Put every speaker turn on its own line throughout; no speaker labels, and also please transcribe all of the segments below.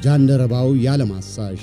ጃንደረባው ያለማሳሽ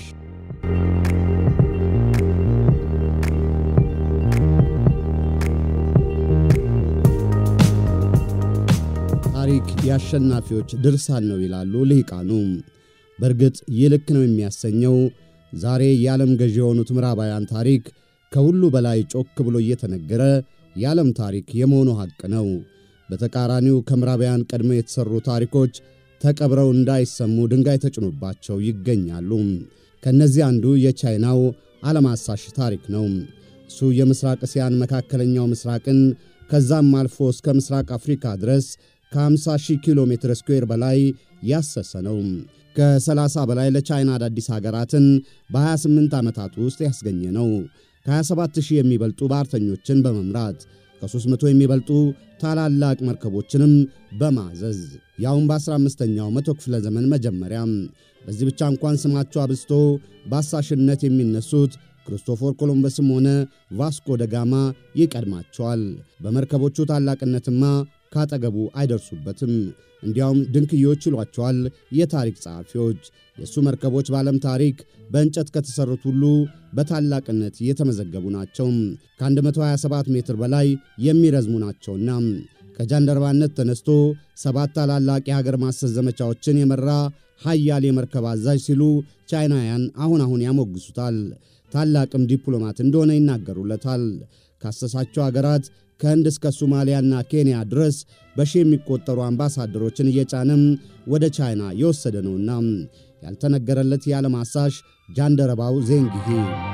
ታሪክ የአሸናፊዎች ድርሳን ነው ይላሉ ልሂቃኑ። በእርግጥ ይህ ልክ ነው የሚያሰኘው ዛሬ የዓለም ገዢ የሆኑት ምዕራባውያን ታሪክ ከሁሉ በላይ ጮክ ብሎ እየተነገረ የዓለም ታሪክ የመሆኑ ሐቅ ነው። በተቃራኒው ከምዕራባውያን ቀድመው የተሠሩ ታሪኮች ተቀብረው እንዳይሰሙ ድንጋይ ተጭኖባቸው ይገኛሉ። ከእነዚህ አንዱ የቻይናው ዓለም አሳሽ ታሪክ ነው። እሱ የምሥራቅ እስያን፣ መካከለኛው ምሥራቅን ከዛም አልፎ እስከ ምሥራቅ አፍሪካ ድረስ ከ50 ሺህ ኪሎ ሜትር ስኩዌር በላይ ያሰሰ ነው። ከ30 በላይ ለቻይና አዳዲስ ሀገራትን በ28 ዓመታት ውስጥ ያስገኘ ነው። ከ27 ሺህ የሚበልጡ ባህርተኞችን በመምራት ከ300 የሚበልጡ ታላላቅ መርከቦችንም በማዘዝ ያውም በ15ኛው መቶ ክፍለ ዘመን መጀመሪያ። በዚህ ብቻ እንኳን ስማቸው አብዝቶ በአሳሽነት የሚነሱት ክርስቶፎር ኮሎምበስም ሆነ ቫስኮ ደጋማ ይቀድማቸዋል። በመርከቦቹ ታላቅነትማ ካጠገቡ አይደርሱበትም። እንዲያውም ድንክዮች ይሏቸዋል የታሪክ ጸሐፊዎች። የእሱ መርከቦች በዓለም ታሪክ በእንጨት ከተሠሩት ሁሉ በታላቅነት የተመዘገቡ ናቸው። ከ127 ሜትር በላይ የሚረዝሙ ናቸውና ከጃንደረባነት ተነስቶ ሰባት ታላላቅ የሀገር ማሰስ ዘመቻዎችን የመራ ኃያል የመርከብ አዛዥ ሲሉ ቻይናውያን አሁን አሁን ያሞግሱታል። ታላቅም ዲፕሎማት እንደሆነ ይናገሩለታል። ካሰሳቸው አገራት ከህንድ እስከ ሶማሊያና ኬንያ ድረስ በሺህ የሚቆጠሩ አምባሳደሮችን እየጫነም ወደ ቻይና የወሰደ ነውና ያልተነገረለት የዓለም አሳሽ ጃንደረባው ዜንጊሂ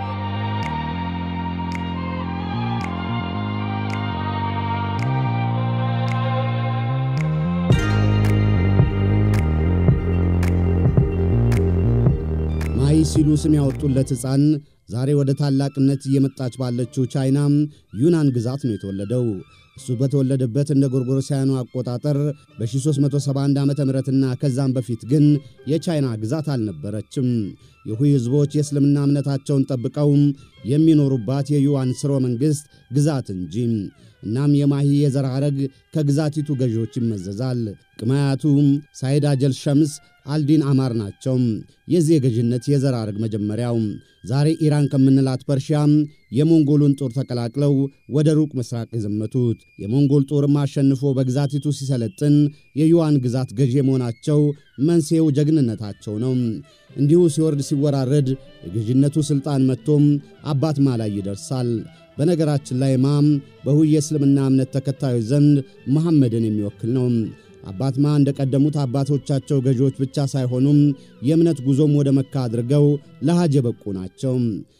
ማይ ሲሉ ስም ያወጡለት ሕፃን ዛሬ ወደ ታላቅነት እየመጣች ባለችው ቻይና ዩናን ግዛት ነው የተወለደው። እሱ በተወለደበት እንደ ጎርጎሮሳውያኑ አቆጣጠር በ1371 ዓ ምና ከዛም በፊት ግን የቻይና ግዛት አልነበረችም። የሁይ ሕዝቦች የእስልምና እምነታቸውን ጠብቀው የሚኖሩባት የዩዋን ሥርወ መንግሥት ግዛት እንጂ። እናም የማሂ የዘር ሐረግ ከግዛቲቱ ገዢዎች ይመዘዛል። ቅማያቱ ሳይድ አጀል ሸምስ አልዲን አማር ናቸው። የዚህ የገዥነት የዘር ሐረግ መጀመሪያው ዛሬ ኢራን ከምንላት ፐርሺያ የሞንጎሉን ጦር ተቀላቅለው ወደ ሩቅ ምስራቅ የዘመቱት የሞንጎል ጦርም አሸንፎ በግዛቲቱ ሲሰለጥን የዩዋን ግዛት ገዢ መሆናቸው መንስኤው ጀግንነታቸው ነው። እንዲሁ ሲወርድ ሲወራረድ የገዥነቱ ሥልጣን መጥቶም አባት ማ ላይ ይደርሳል። በነገራችን ላይ ማም በሁይ የእስልምና እምነት ተከታዮች ዘንድ መሐመድን የሚወክል ነው። አባትማ እንደ ቀደሙት አባቶቻቸው ገዢዎች ብቻ ሳይሆኑም የእምነት ጉዞም ወደ መካ አድርገው ለሐጅ የበቁ ናቸው።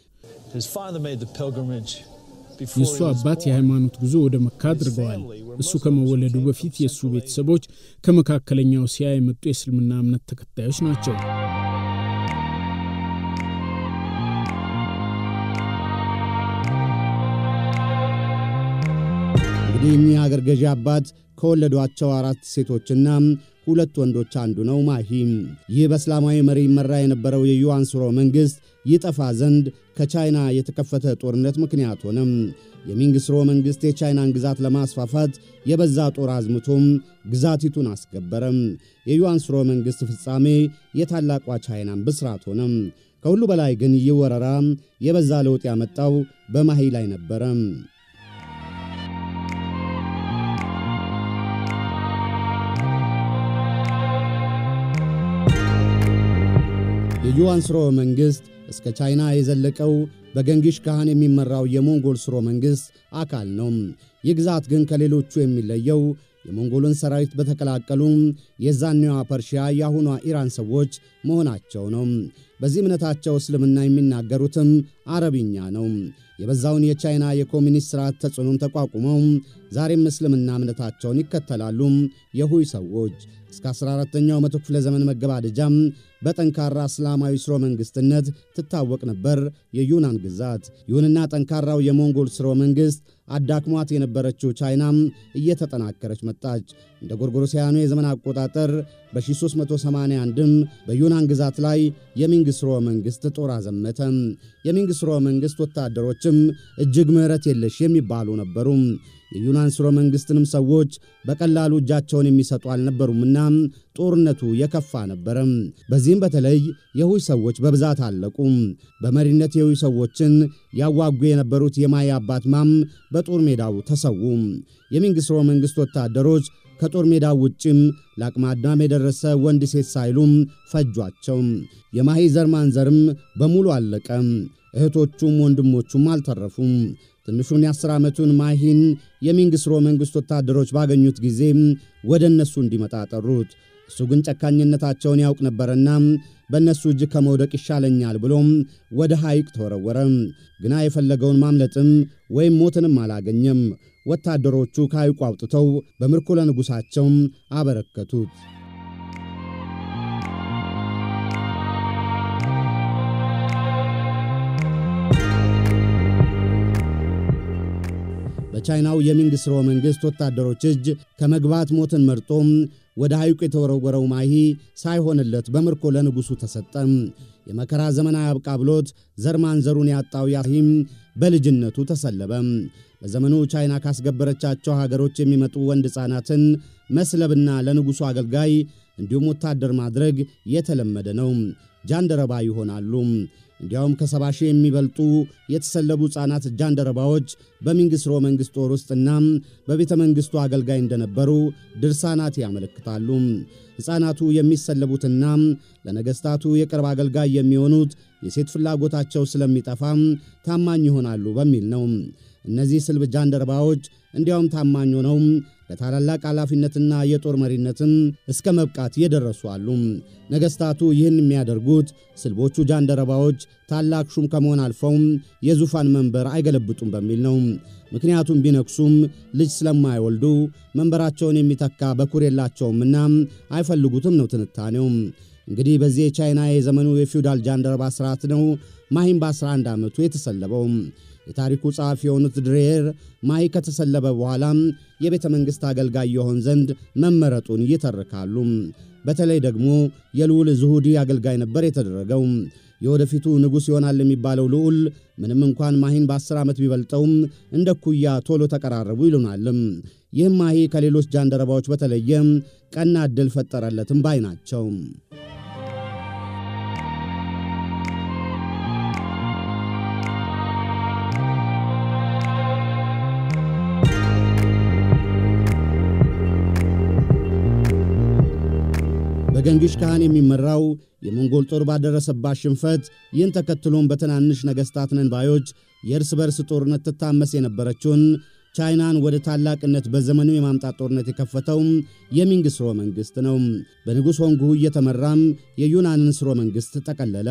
የእሱ አባት የሃይማኖት ጉዞ ወደ መካ አድርገዋል። እሱ ከመወለዱ በፊት የእሱ ቤተሰቦች ከመካከለኛው እስያ የመጡ የእስልምና እምነት ተከታዮች ናቸው።
እንግዲህ እኚህ አገር ገዢ አባት ከወለዷቸው አራት ሴቶችና ሁለት ወንዶች አንዱ ነው ማሂ። ይህ በእስላማዊ መሪ ይመራ የነበረው የዩዋን ሥርወ መንግሥት ይጠፋ ዘንድ ከቻይና የተከፈተ ጦርነት ምክንያት ሆነም። የሚንግ ሥርወ መንግሥት የቻይናን ግዛት ለማስፋፋት የበዛ ጦር አዝምቶም ግዛቲቱን አስገበረም። የዩዋን ሥርወ መንግሥት ፍጻሜ የታላቋ ቻይናን ብስራት ሆነም። ከሁሉ በላይ ግን ይህ ወረራ የበዛ ለውጥ ያመጣው በማሂ ላይ ነበረ። የዩዋን ሥርወ መንግሥት እስከ ቻይና የዘለቀው በገንጊሽ ካህን የሚመራው የሞንጎል ሥርወ መንግሥት አካል ነው። ይህ ግዛት ግን ከሌሎቹ የሚለየው የሞንጎልን ሰራዊት በተቀላቀሉ የዛኔዋ ፐርሺያ የአሁኗ ኢራን ሰዎች መሆናቸው ነው። በዚህ እምነታቸው እስልምና የሚናገሩትም አረብኛ ነው። የበዛውን የቻይና የኮሚኒስት ሥርዓት ተጽዕኖም ተቋቁመው ዛሬም እስልምና እምነታቸውን ይከተላሉ። የሁይ ሰዎች እስከ 14ኛው መቶ ክፍለ ዘመን መገባደጃም በጠንካራ እስላማዊ ሥርወ መንግሥትነት ትታወቅ ነበር የዩናን ግዛት። ይሁንና ጠንካራው የሞንጎል ሥርወ መንግሥት አዳክሟት የነበረችው ቻይናም እየተጠናከረች መጣች። እንደ ጎርጎሮሳውያኑ የዘመን አቆጣጠር በ1381ም በዩናን ግዛት ላይ የሚንግ ሥርወ መንግሥት ጦር አዘመተ። የሚንግ ሥርወ መንግሥት ወታደሮችም እጅግ ምሕረት የለሽ የሚባሉ ነበሩ። የዩናን ሥርወ መንግሥትንም ሰዎች በቀላሉ እጃቸውን የሚሰጡ አልነበሩምና ጦርነቱ የከፋ ነበረ። በዚህም በተለይ የሁይ ሰዎች በብዛት አለቁ። በመሪነት የሁይ ሰዎችን ያዋጉ የነበሩት የማይ አባት ማም በጦር ሜዳው ተሰዉ። የሚንግ ሥርወ መንግሥት ወታደሮች ከጦር ሜዳው ውጭም ለአቅመ አዳም የደረሰ ወንድ ሴት ሳይሉም ፈጇቸው። የማሂ ዘር ማንዘርም በሙሉ አለቀ። እህቶቹም ወንድሞቹም አልተረፉም። ትንሹን የአስር ዓመቱን ማሂን የሚንግ ሥርወ መንግሥት ወታደሮች ባገኙት ጊዜ ወደ እነሱ እንዲመጣ ጠሩት። እሱ ግን ጨካኝነታቸውን ያውቅ ነበረና በእነሱ እጅ ከመውደቅ ይሻለኛል ብሎም ወደ ሐይቅ ተወረወረ። ግና የፈለገውን ማምለጥም ወይም ሞትንም አላገኘም። ወታደሮቹ ከሐይቁ አውጥተው በምርኮ ለንጉሣቸው አበረከቱት። በቻይናው የሚንግ ሥርወ መንግሥት ወታደሮች እጅ ከመግባት ሞትን መርጦ ወደ ሐይቁ የተወረወረው ማሂ ሳይሆንለት በምርኮ ለንጉሡ ተሰጠ። የመከራ ዘመን አያብቃ ብሎት ዘር ማንዘሩን ያጣው ያሂም በልጅነቱ ተሰለበ። በዘመኑ ቻይና ካስገበረቻቸው ሀገሮች የሚመጡ ወንድ ሕፃናትን መስለብና ለንጉሡ አገልጋይ እንዲሁም ወታደር ማድረግ የተለመደ ነው። ጃንደረባ ይሆናሉ። እንዲያውም ከሰባ ሺህ የሚበልጡ የተሰለቡ ሕፃናት ጃንደረባዎች በሚንግ ሥርወ መንግሥት ጦር ውስጥና በቤተ መንግሥቱ አገልጋይ እንደነበሩ ድርሳናት ያመለክታሉ። ሕፃናቱ የሚሰለቡትና ለነገሥታቱ የቅርብ አገልጋይ የሚሆኑት የሴት ፍላጎታቸው ስለሚጠፋ ታማኝ ይሆናሉ በሚል ነው። እነዚህ ስልብ ጃንደረባዎች እንዲያውም ታማኝ ሆነው ለታላላቅ ኃላፊነትና የጦር መሪነትም እስከ መብቃት የደረሱ አሉ። ነገሥታቱ ይህን የሚያደርጉት ስልቦቹ ጃንደረባዎች ታላቅ ሹም ከመሆን አልፈው የዙፋን መንበር አይገለብጡም በሚል ነው። ምክንያቱም ቢነክሱም ልጅ ስለማይወልዱ መንበራቸውን የሚተካ በኩር የላቸውምና አይፈልጉትም ነው ትንታኔው። እንግዲህ በዚህ የቻይና የዘመኑ የፊውዳል ጃንደረባ ሥርዓት ነው ማሂም በ11 ዓመቱ የተሰለበው። የታሪኩ ጸሐፊ የሆኑት ድሬር ማሂ ከተሰለበ በኋላ የቤተ መንግሥት አገልጋይ የሆን ዘንድ መመረጡን ይተርካሉ። በተለይ ደግሞ የልዑል ዝሁዲ አገልጋይ ነበር የተደረገው። የወደፊቱ ንጉሥ ይሆናል የሚባለው ልዑል ምንም እንኳን ማሂን በአስር ዓመት ቢበልጠውም እንደ ኩያ ቶሎ ተቀራረቡ ይሉናልም። ይህም ማሂ ከሌሎች ጃንደረባዎች በተለየ ቀና ዕድል ፈጠረለትም ባይ ናቸው። በገንጊሽ ካህን የሚመራው የሞንጎል ጦር ባደረሰባት ሽንፈት ይህን ተከትሎም በትናንሽ ነገሥታት ነንባዮች የእርስ በርስ ጦርነት ትታመስ የነበረችውን ቻይናን ወደ ታላቅነት በዘመኑ የማምጣት ጦርነት የከፈተው የሚንግ ሥርወ መንግሥት ነው። በንጉሥ ሆንግሁ እየተመራም የዩናንን ሥርወ መንግሥት ጠቀለለ።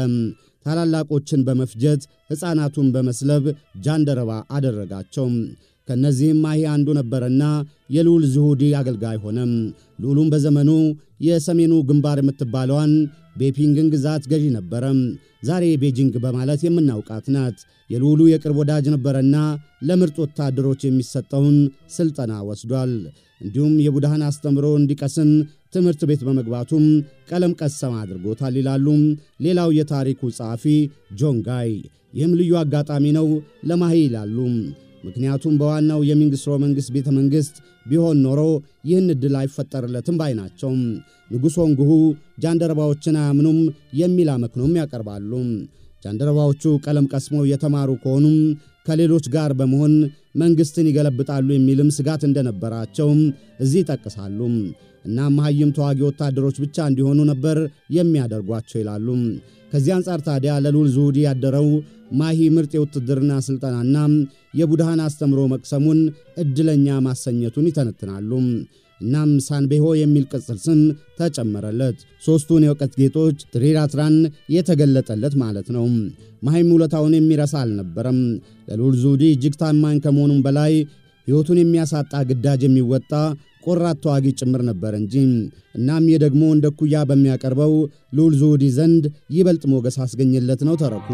ታላላቆችን በመፍጀት ሕፃናቱን በመስለብ ጃንደረባ አደረጋቸው። ከእነዚህም ማሂ አንዱ ነበረና የልዑል ዝሁዲ አገልጋይ ሆነ። ልዑሉም በዘመኑ የሰሜኑ ግንባር የምትባለዋን ቤፒንግን ግዛት ገዢ ነበረ። ዛሬ ቤጂንግ በማለት የምናውቃት ናት። የልዑሉ የቅርብ ወዳጅ ነበረና ለምርጥ ወታደሮች የሚሰጠውን ሥልጠና ወስዷል። እንዲሁም የቡድሃን አስተምሮ እንዲቀስም ትምህርት ቤት በመግባቱም ቀለም ቀሰም አድርጎታል ይላሉ ሌላው የታሪኩ ጸሐፊ ጆንጋይ። ይህም ልዩ አጋጣሚ ነው ለማሂ ይላሉ። ምክንያቱም በዋናው የሚንግ ሥርወ መንግሥት ቤተ መንግሥት ቢሆን ኖሮ ይህን ዕድል አይፈጠርለትም ባይ ናቸው። ንጉሥ ሆንግሁ ጃንደረባዎችን አያምኑም የሚል አመክኖም ያቀርባሉ። ጃንደረባዎቹ ቀለም ቀስመው የተማሩ ከሆኑም ከሌሎች ጋር በመሆን መንግሥትን ይገለብጣሉ የሚልም ስጋት እንደነበራቸው እዚህ ይጠቅሳሉ። እናም መሐይም ተዋጊ ወታደሮች ብቻ እንዲሆኑ ነበር የሚያደርጓቸው ይላሉ። ከዚህ አንጻር ታዲያ ለልዑል ዝሁዲ ያደረው ማሂ ምርጥ የውትድርና ሥልጠናና የቡድሃን አስተምሮ መቅሰሙን ዕድለኛ ማሰኘቱን ይተነትናሉ። እናም ሳንቤሆ የሚል ቅጽል ስም ተጨመረለት። ሦስቱን የእውቀት ጌጦች ትሪራትራን የተገለጠለት ማለት ነው። ማሂም ውለታውን የሚረሳ አልነበረም። ለልዑል ዝሁዲ እጅግ ታማኝ ከመሆኑም በላይ ሕይወቱን የሚያሳጣ ግዳጅ የሚወጣ ቆራት ተዋጊ ጭምር ነበር እንጂ። እናም ይህ ደግሞ እንደ ኩያ በሚያቀርበው ልዑል ዝሁዲ ዘንድ ይበልጥ ሞገስ አስገኘለት ነው ተረኩ።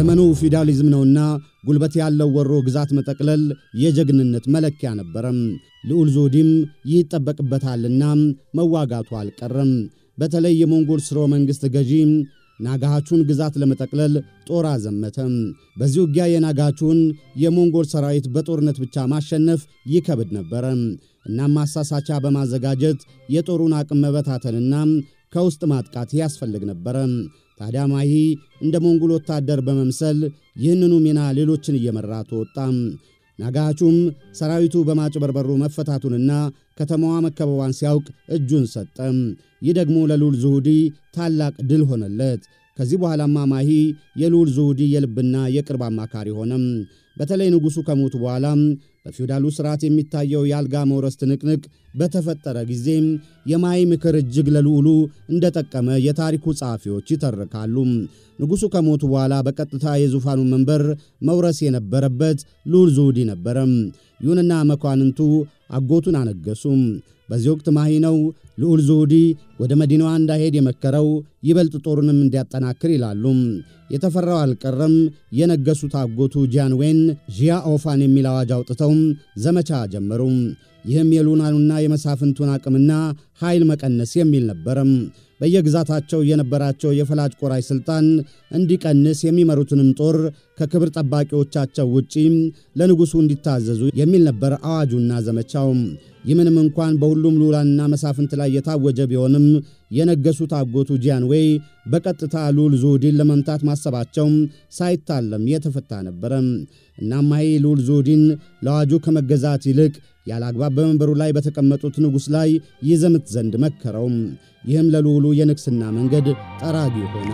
ዘመኑ ፊውዳሊዝም ነውና ጉልበት ያለው ወሮ ግዛት መጠቅለል የጀግንነት መለኪያ ነበረም። ልዑል ዞዲም ይህ ይጠበቅበታልና መዋጋቱ አልቀረም። በተለይ የሞንጎል ስርወ መንግሥት ገዢ ናጋሃቹን ግዛት ለመጠቅለል ጦር አዘመተ። በዚህ ውጊያ የናጋቹን የሞንጎል ሰራዊት በጦርነት ብቻ ማሸነፍ ይከብድ ነበረ። እናም ማሳሳቻ በማዘጋጀት የጦሩን አቅም መበታተንና ከውስጥ ማጥቃት ያስፈልግ ነበረ። ታዲያ ማሂ እንደ ሞንጎል ወታደር በመምሰል ይህንኑ ሚና ሌሎችን እየመራ ተወጣ። ናጋቹም ሰራዊቱ በማጭበርበሩ መፈታቱንና ከተማዋ መከበቧን ሲያውቅ እጁን ሰጠ። ይህ ደግሞ ለልዑል ዙሁዲ ታላቅ ድል ሆነለት። ከዚህ በኋላማ ማሂ የልዑል ዙሁዲ የልብና የቅርብ አማካሪ ሆነም። በተለይ ንጉሡ ከሞቱ በኋላ በፊውዳሉ ሥርዓት የሚታየው የአልጋ መውረስ ትንቅንቅ በተፈጠረ ጊዜ የማሂ ምክር እጅግ ለልዑሉ እንደጠቀመ የታሪኩ ጸሐፊዎች ይተርካሉ። ንጉሡ ከሞቱ በኋላ በቀጥታ የዙፋኑን መንበር መውረስ የነበረበት ልዑል ዙሁዲ ነበረ። ይሁንና መኳንንቱ አጎቱን አነገሱም። በዚህ ወቅት ማሂ ነው ልዑል ዙሁዲ ወደ መዲናዋ እንዳይሄድ የመከረው ይበልጥ ጦሩንም እንዲያጠናክር ይላሉ። የተፈራው አልቀረም። የነገሱት አጎቱ ጂያንዌን ዢያ ኦፋን የሚል አዋጅ አውጥተው ዘመቻ ጀመሩ። ይህም የሉናኑና የመሳፍንቱን አቅምና ኃይል መቀነስ የሚል ነበረም። በየግዛታቸው የነበራቸው የፈላጭ ቆራጭ ሥልጣን እንዲቀንስ የሚመሩትንም ጦር ከክብር ጠባቂዎቻቸው ውጪ ለንጉሡ እንዲታዘዙ የሚል ነበር አዋጁና ዘመቻው። ይህ ምንም እንኳን በሁሉም ልዑላንና መሳፍንት ላይ የታወጀ ቢሆንም የነገሱት አጎቱ ጂያንዌይ በቀጥታ ልዑል ዙሁዲን ለመምታት ማሰባቸው ሳይታለም የተፈታ ነበረ። እናም ማሂ ልዑል ዙሁዲን ለአዋጁ ከመገዛት ይልቅ ያለ አግባብ በመንበሩ ላይ በተቀመጡት ንጉሥ ላይ ይዘምት ዘንድ መከረው። ይህም ለልዑሉ የንግሥና መንገድ ጠራጊ ሆነ።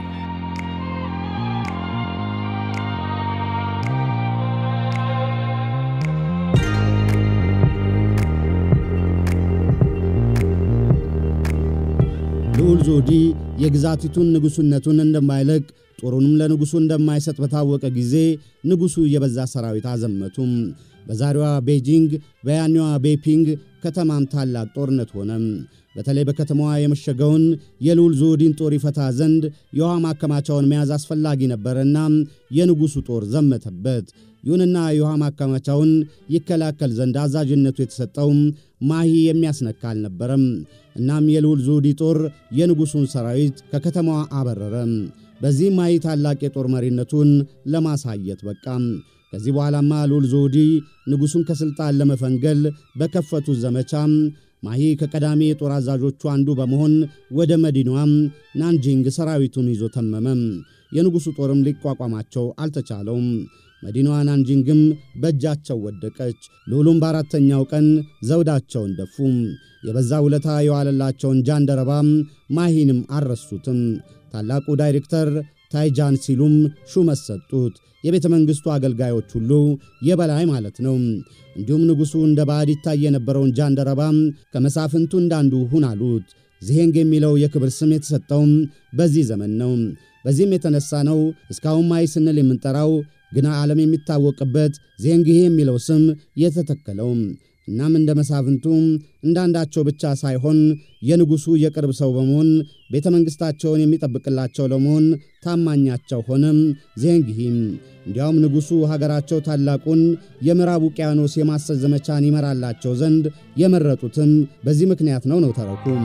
ልዑል ዙሁዲ የግዛቲቱን ንጉሡነቱን እንደማይለቅ ጦሩንም ለንጉሡ እንደማይሰጥ በታወቀ ጊዜ ንጉሡ የበዛ ሰራዊት አዘመቱም። በዛሬዋ ቤጂንግ በያኔዋ ቤፒንግ ከተማም ታላቅ ጦርነት ሆነ። በተለይ በከተማዋ የመሸገውን የልዑል ዙሁዲን ጦር ይፈታ ዘንድ የውሃ ማከማቻውን መያዝ አስፈላጊ ነበረና የንጉሡ ጦር ዘመተበት። ይሁንና የውሃ ማከማቻውን ይከላከል ዘንድ አዛዥነቱ የተሰጠው ማሂ የሚያስነካ አልነበረም። እናም የልዑል ዙሁዲ ጦር የንጉሡን ሰራዊት ከከተማዋ አበረረ። በዚህ ማሂ ታላቅ የጦር መሪነቱን ለማሳየት በቃ። ከዚህ በኋላማ ልዑል ዙሁዲ ንጉሡን ከሥልጣን ለመፈንገል በከፈቱት ዘመቻ ማሂ ከቀዳሚ የጦር አዛዦቹ አንዱ በመሆን ወደ መዲናዋም ናንጂንግ ሰራዊቱን ይዞ ተመመ። የንጉሡ ጦርም ሊቋቋማቸው አልተቻለውም። መዲናዋ ናንጂንግም በእጃቸው ወደቀች። ልዑሉም በአራተኛው ቀን ዘውዳቸውን ደፉ። የበዛ ውለታ የዋለላቸውን ጃንደረባ ማሂንም አልረሱትም። ታላቁ ዳይሬክተር ታይጃን ሲሉም ሹመት ሰጡት። የቤተ መንግሥቱ አገልጋዮች ሁሉ የበላይ ማለት ነው። እንዲሁም ንጉሡ እንደ ባዕድ ይታይ የነበረውን ጃንደረባ ከመሳፍንቱ እንዳንዱ ሁን አሉት። ዚሄንግ የሚለው የክብር ስም የተሰጠውም በዚህ ዘመን ነው። በዚህም የተነሳ ነው እስካሁን ማይ ስንል የምንጠራው ግና ዓለም የሚታወቅበት ዜንግሄ የሚለው ስም የተተከለው። እናም እንደ መሳፍንቱ እንዳንዳቸው ብቻ ሳይሆን የንጉሡ የቅርብ ሰው በመሆን ቤተ መንግሥታቸውን የሚጠብቅላቸው ለመሆን ታማኛቸው ሆነም ዜንግሂም። እንዲያውም ንጉሡ ሀገራቸው ታላቁን የምዕራብ ውቅያኖስ የማሰስ ዘመቻን ይመራላቸው ዘንድ የመረጡትም በዚህ ምክንያት ነው ነው ተረኩም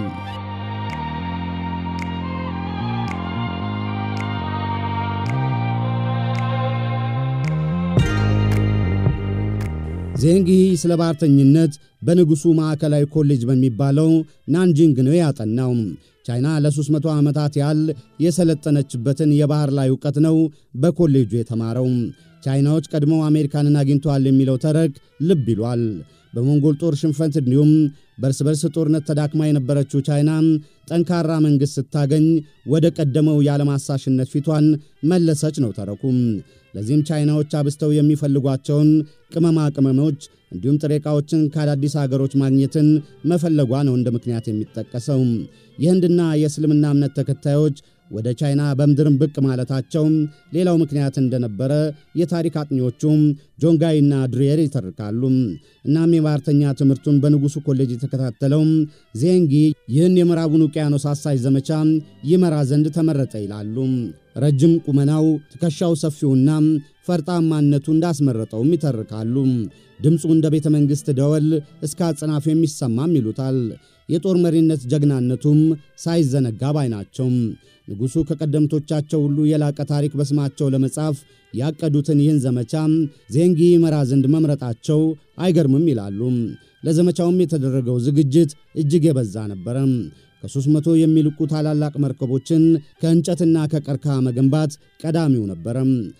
ዜንግሂ ስለ ባህርተኝነት በንጉሡ ማዕከላዊ ኮሌጅ በሚባለው ናንጂንግ ነው ያጠናው። ቻይና ለ300 ዓመታት ያህል የሰለጠነችበትን የባሕር ላይ ዕውቀት ነው በኮሌጁ የተማረው። ቻይናዎች ቀድመው አሜሪካንን አግኝተዋል የሚለው ተረክ ልብ ይሏል። በሞንጎል ጦር ሽንፈት እንዲሁም በእርስ በርስ ጦርነት ተዳክማ የነበረችው ቻይና ጠንካራ መንግሥት ስታገኝ ወደ ቀደመው የዓለም አሳሽነት ፊቷን መለሰች ነው ተረኩም። ለዚህም ቻይናዎች አብስተው የሚፈልጓቸውን ቅመማ ቅመሞች እንዲሁም ጥሬ ዕቃዎችን ከአዳዲስ አገሮች ማግኘትን መፈለጓ ነው እንደ ምክንያት የሚጠቀሰው። የህንድና የእስልምና እምነት ተከታዮች ወደ ቻይና በምድርም ብቅ ማለታቸው ሌላው ምክንያት እንደነበረ የታሪክ አጥኚዎቹም ጆንጋይና ድሪየር ይተርካሉ። እናም የባህርተኛ ትምህርቱን በንጉሡ ኮሌጅ የተከታተለው ዜንጊ ይህን የምዕራቡን ውቅያኖስ አሳሽ ዘመቻ ይመራ ዘንድ ተመረጠ ይላሉ። ረጅም ቁመናው፣ ትከሻው ሰፊውና ፈርጣማነቱ እንዳስመረጠውም ይተርካሉ። ድምፁ እንደ ቤተ መንግሥት ደወል እስከ አጽናፍ የሚሰማም ይሉታል። የጦር መሪነት ጀግናነቱም ሳይዘነጋ ባይ ናቸው። ንጉሡ ከቀደምቶቻቸው ሁሉ የላቀ ታሪክ በስማቸው ለመጻፍ ያቀዱትን ይህን ዘመቻ ዜንጊ መራ ዘንድ መምረጣቸው አይገርምም ይላሉ። ለዘመቻውም የተደረገው ዝግጅት እጅግ የበዛ ነበረ። ከሦስት መቶ የሚልቁ ታላላቅ መርከቦችን ከእንጨትና ከቀርከሃ መገንባት ቀዳሚው ነበረ።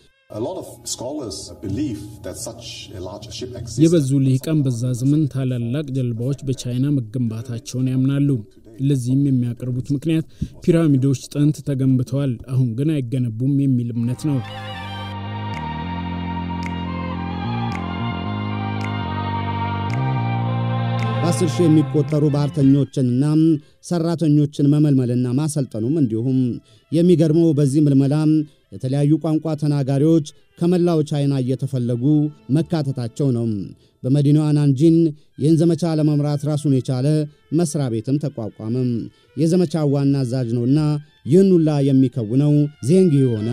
የበዙ ልሂቃን በዛ ዘመን ታላላቅ ጀልባዎች በቻይና መገንባታቸውን ያምናሉ። ለዚህም የሚያቀርቡት ምክንያት ፒራሚዶች ጥንት ተገንብተዋል፣ አሁን ግን አይገነቡም የሚል እምነት ነው።
በአስር ሺህ የሚቆጠሩ ባህርተኞችንና ሠራተኞችን መመልመልና ማሰልጠኑም እንዲሁም የሚገርመው በዚህ ምልመላ የተለያዩ ቋንቋ ተናጋሪዎች ከመላው ቻይና እየተፈለጉ መካተታቸው ነው። በመዲናዋ ናንጂን ይህን ዘመቻ ለመምራት ራሱን የቻለ መሥሪያ ቤትም ተቋቋመ። የዘመቻው ዋና አዛዥ ነውና ይህን ሁላ የሚከውነው ዜንጊ ሆነ።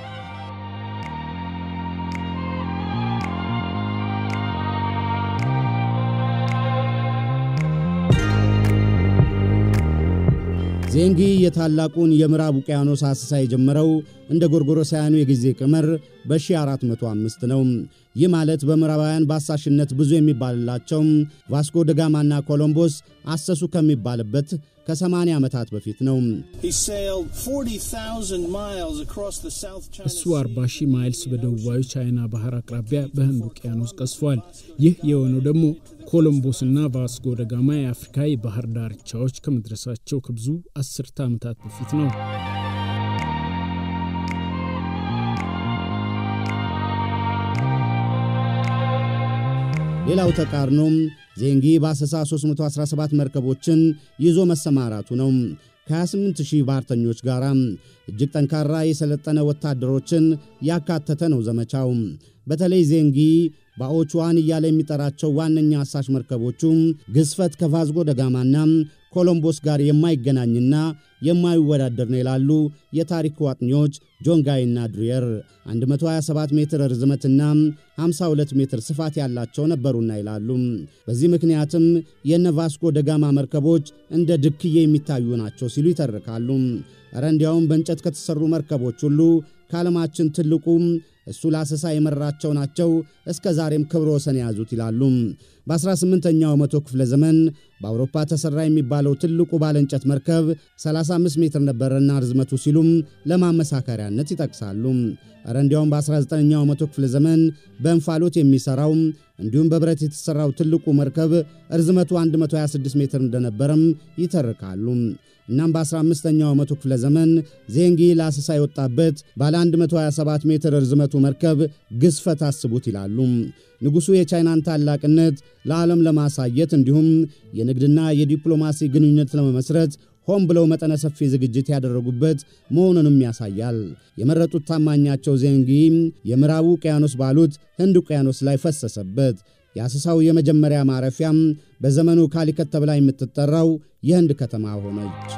ዜንጊ የታላቁን የምዕራብ ውቅያኖስ አሰሳ የጀመረው እንደ ጎርጎሮሳውያኑ የጊዜ ቀመር በ1405 ነው። ይህ ማለት በምዕራባውያን በአሳሽነት ብዙ የሚባልላቸው ቫስኮ ደጋማና ኮሎምቦስ አሰሱ ከሚባልበት ከ80 ዓመታት በፊት ነው።
እሱ 40 ሺህ ማይልስ በደቡባዊ ቻይና ባህር አቅራቢያ በህንድ ውቅያኖስ ቀስፏል። ይህ የሆነው ደግሞ ኮሎምቦስና ቫስኮ ደጋማ የአፍሪካ የባህር ዳርቻዎች ከመድረሳቸው ከብዙ አስርተ ዓመታት በፊት ነው።
ሌላው ተቃርኖም ዜንጊ በአሰሳ 317 መርከቦችን ይዞ መሰማራቱ ነው። ከ28000 ባህርተኞች ጋር እጅግ ጠንካራ የሰለጠነ ወታደሮችን ያካተተ ነው ዘመቻው። በተለይ ዜንጊ ባኦቹዋን እያለ የሚጠራቸው ዋነኛ አሳሽ መርከቦቹ ግዝፈት ከቫዝጎ ደጋማና ኮሎምቦስ ጋር የማይገናኝና የማይወዳደር ነው ይላሉ የታሪክ ዋጥኚዎች ጆንጋይና ድሪየር። 127 ሜትር ርዝመትና 52 ሜትር ስፋት ያላቸው ነበሩና ይላሉ። በዚህ ምክንያትም የነ ቫስኮ ደጋማ መርከቦች እንደ ድክዬ የሚታዩ ናቸው ሲሉ ይተርካሉ። እረ እንዲያውም በእንጨት ከተሠሩ መርከቦች ሁሉ ከዓለማችን ትልቁ እሱ ለአሰሳ የመራቸው ናቸው፣ እስከ ዛሬም ክብረ ወሰን የያዙት ይላሉ። በ18ኛው መቶ ክፍለ ዘመን በአውሮፓ ተሠራ የሚባለው ትልቁ ባለ እንጨት መርከብ 35 ሜትር ነበረና ርዝመቱ ሲሉም ለማመሳከሪያነት ይጠቅሳሉ። እረ እንዲያውም በ19ኛው መቶ ክፍለ ዘመን በእንፋሎት የሚሠራው እንዲሁም በብረት የተሠራው ትልቁ መርከብ ርዝመቱ 126 ሜትር እንደነበረም ይተርካሉ። እናም በ15ኛው መቶ ክፍለ ዘመን ዜንጊ ለአሰሳ የወጣበት ባለ 127 ሜትር ርዝመቱ መርከብ ግዝፈት አስቡት ይላሉ። ንጉሡ የቻይናን ታላቅነት ለዓለም ለማሳየት እንዲሁም የንግድና የዲፕሎማሲ ግንኙነት ለመመስረት ሆን ብለው መጠነ ሰፊ ዝግጅት ያደረጉበት መሆኑንም ያሳያል። የመረጡት ታማኛቸው ዜንጊ የምዕራቡ ውቅያኖስ ባሉት ህንድ ውቅያኖስ ላይ ፈሰሰበት። የአሰሳው የመጀመሪያ ማረፊያም በዘመኑ ካሊከት ተብላ የምትጠራው የህንድ ከተማ ሆነች።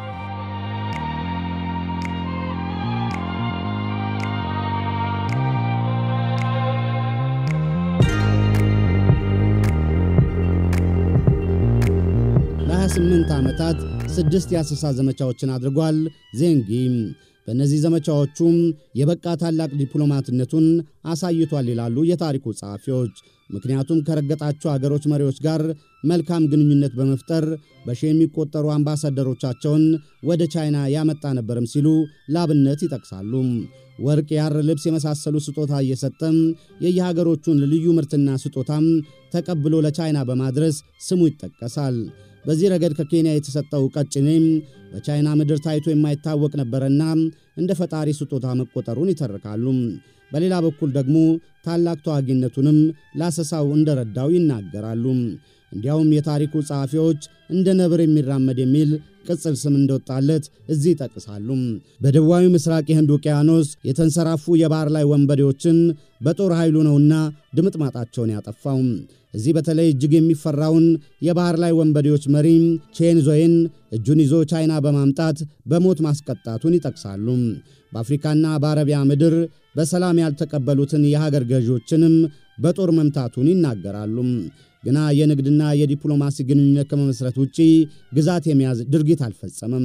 ለ28 ዓመታት ስድስት የአሰሳ ዘመቻዎችን አድርጓል ዜንጊ። በእነዚህ ዘመቻዎቹም የበቃ ታላቅ ዲፕሎማትነቱን አሳይቷል ይላሉ የታሪኩ ጸሐፊዎች። ምክንያቱም ከረገጣቸው አገሮች መሪዎች ጋር መልካም ግንኙነት በመፍጠር በሺ የሚቆጠሩ አምባሳደሮቻቸውን ወደ ቻይና ያመጣ ነበርም ሲሉ ላብነት ይጠቅሳሉ። ወርቅ፣ ያር፣ ልብስ የመሳሰሉ ስጦታ እየሰጠም የየሀገሮቹን ልዩ ምርትና ስጦታም ተቀብሎ ለቻይና በማድረስ ስሙ ይጠቀሳል። በዚህ ረገድ ከኬንያ የተሰጠው ቀጭኔም በቻይና ምድር ታይቶ የማይታወቅ ነበረና እንደ ፈጣሪ ስጦታ መቆጠሩን ይተርካሉ። በሌላ በኩል ደግሞ ታላቅ ተዋጊነቱንም ላሰሳው እንደረዳው ይናገራሉ። እንዲያውም የታሪኩ ጸሐፊዎች እንደ ነብር የሚራመድ የሚል ቅጽል ስም እንደወጣለት እዚህ ይጠቅሳሉ። በደቡባዊ ምስራቅ የህንድ ውቅያኖስ የተንሰራፉ የባህር ላይ ወንበዴዎችን በጦር ኃይሉ ነውና ድምጥማጣቸውን ያጠፋው። እዚህ በተለይ እጅግ የሚፈራውን የባሕር ላይ ወንበዴዎች መሪ ቼንዞይን እጁን ይዞ ቻይና በማምጣት በሞት ማስቀጣቱን ይጠቅሳሉ። በአፍሪካና በአረቢያ ምድር በሰላም ያልተቀበሉትን የሀገር ገዢዎችንም በጦር መምታቱን ይናገራሉ። ግና የንግድና የዲፕሎማሲ ግንኙነት ከመመስረት ውጪ ግዛት የመያዝ ድርጊት አልፈጸመም።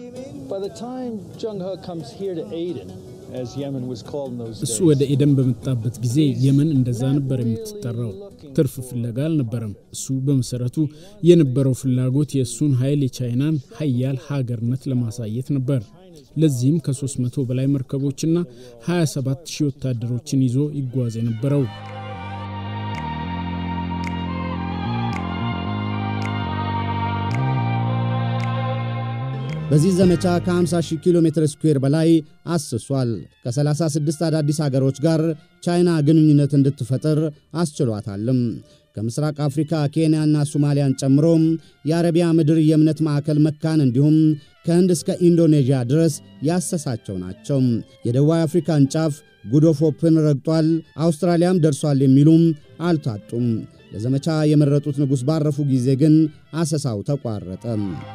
እሱ ወደ ኤደን በመጣበት ጊዜ የመን እንደዛ ነበር የምትጠራው። ትርፍ ፍለጋ አልነበረም። እሱ በመሰረቱ የነበረው ፍላጎት የእሱን ኃይል የቻይናን ሀያል ሀገርነት ለማሳየት ነበር። ለዚህም ከ300 በላይ መርከቦችና 27 ሺህ ወታደሮችን ይዞ ይጓዝ የነበረው
በዚህ ዘመቻ ከ50 ኪሎ ሜትር ስኩዌር በላይ አስሷል። ከ36 አዳዲስ አገሮች ጋር ቻይና ግንኙነት እንድትፈጥር አስችሏታልም። ከምስራቅ አፍሪካ ኬንያና ሶማሊያን ጨምሮ የአረቢያ ምድር የእምነት ማዕከል መካን እንዲሁም ከህንድ እስከ ኢንዶኔዥያ ድረስ ያሰሳቸው ናቸው። የደቡብ አፍሪካን ጫፍ ጉዶፎፕን ረግጧል፣ አውስትራሊያም ደርሷል የሚሉም አልታጡም። ለዘመቻ የመረጡት ንጉሥ ባረፉ ጊዜ ግን አሰሳው ተቋረጠ።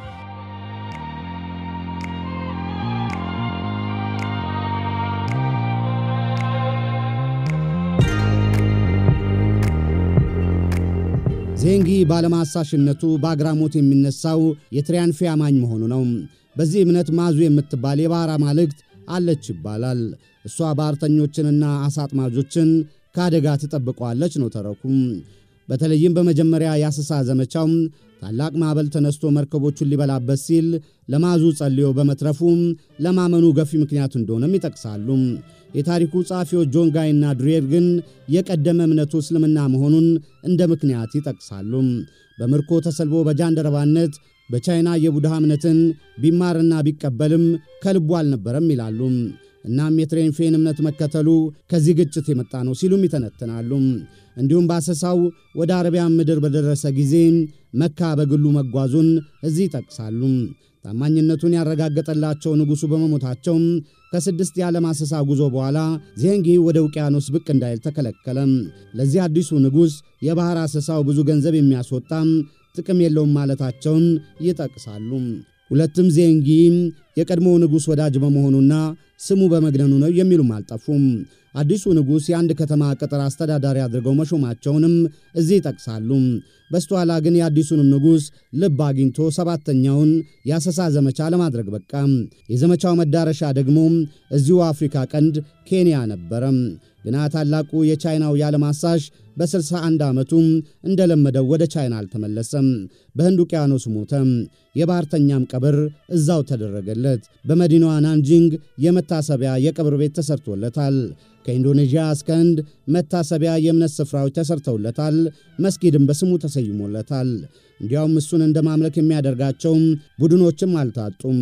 ዜንጊ ባለማሳሽነቱ በአግራሞት የሚነሳው የትሪያንፌ አማኝ መሆኑ ነው። በዚህ እምነት ማዙ የምትባል የባሕር አማልክት አለች ይባላል። እሷ ባሕርተኞችንና አሳ አጥማጆችን ከአደጋ ትጠብቀዋለች ነው ተረኩም። በተለይም በመጀመሪያ የአሰሳ ዘመቻው ታላቅ ማዕበል ተነስቶ መርከቦቹን ሊበላበት ሲል ለማዙ ጸልዮ በመትረፉ ለማመኑ ገፊ ምክንያት እንደሆነም ይጠቅሳሉ። የታሪኩ ጸሐፊዎች ጆን ጋይና ድሬር ግን የቀደመ እምነቱ እስልምና መሆኑን እንደ ምክንያት ይጠቅሳሉ። በምርኮ ተሰልቦ በጃንደረባነት በቻይና የቡድሃ እምነትን ቢማርና ቢቀበልም ከልቡ አልነበረም ይላሉ። እናም የትሬንፌን እምነት መከተሉ ከዚህ ግጭት የመጣ ነው ሲሉም ይተነትናሉ። እንዲሁም በአሰሳው ወደ አረቢያን ምድር በደረሰ ጊዜ መካ በግሉ መጓዙን እዚህ ይጠቅሳሉ። ታማኝነቱን ያረጋገጠላቸው ንጉሡ በመሞታቸው ከስድስት የዓለም አሰሳ ጉዞ በኋላ ዜንጊ ወደ ውቅያኖስ ብቅ እንዳይል ተከለከለ። ለዚህ አዲሱ ንጉሥ የባሕር አሰሳው ብዙ ገንዘብ የሚያስወጣ ጥቅም የለውም ማለታቸውን ይጠቅሳሉ። ሁለትም ዜንጊ የቀድሞ ንጉሥ ወዳጅ በመሆኑና ስሙ በመግነኑ ነው የሚሉም አልጠፉም። አዲሱ ንጉሥ የአንድ ከተማ ቅጥር አስተዳዳሪ አድርገው መሾማቸውንም እዚህ ይጠቅሳሉ። በስተኋላ ግን የአዲሱንም ንጉሥ ልብ አግኝቶ ሰባተኛውን የአሰሳ ዘመቻ ለማድረግ በቃ። የዘመቻው መዳረሻ ደግሞ እዚሁ አፍሪካ ቀንድ ኬንያ ነበረ። ግና ታላቁ የቻይናው የዓለም አሳሽ በ61 ዓመቱ እንደለመደው ወደ ቻይና አልተመለሰም። በህንድ ውቅያኖስ ሞተ። የባሕርተኛም ቀብር እዛው ተደረገለት። በመዲናዋ ናንጂንግ የመታሰቢያ የቀብር ቤት ተሰርቶለታል። ከኢንዶኔዥያ እስከ ህንድ መታሰቢያ የእምነት ስፍራዎች ተሰርተውለታል። መስጊድም በስሙ ተሰይሞለታል። እንዲያውም እሱን እንደ ማምለክ የሚያደርጋቸውም ቡድኖችም አልታጡም።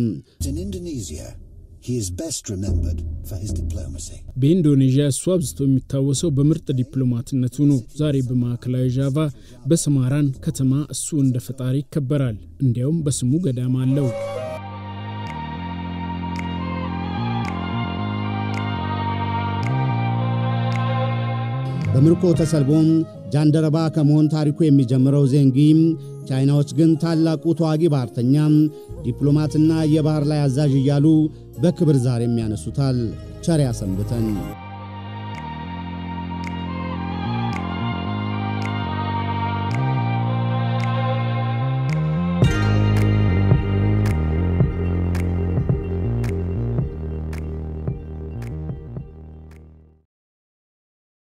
በኢንዶኔዥያ እሱ አብዝቶ የሚታወሰው በምርጥ ዲፕሎማትነቱ ነው። ዛሬ በማዕከላዊ ዣቫ በሰማራን ከተማ እሱ እንደ ፈጣሪ ይከበራል። እንዲያውም በስሙ ገዳም አለው።
በምርኮ ተሰልቦም ጃንደረባ ከመሆን ታሪኩ የሚጀምረው ዜንጊ ቻይናዎች ግን ታላቁ ተዋጊ ባሕርተኛ፣ ዲፕሎማትና የባሕር ላይ አዛዥ እያሉ በክብር ዛሬም ያነሱታል። ቸር ያሰንብተን።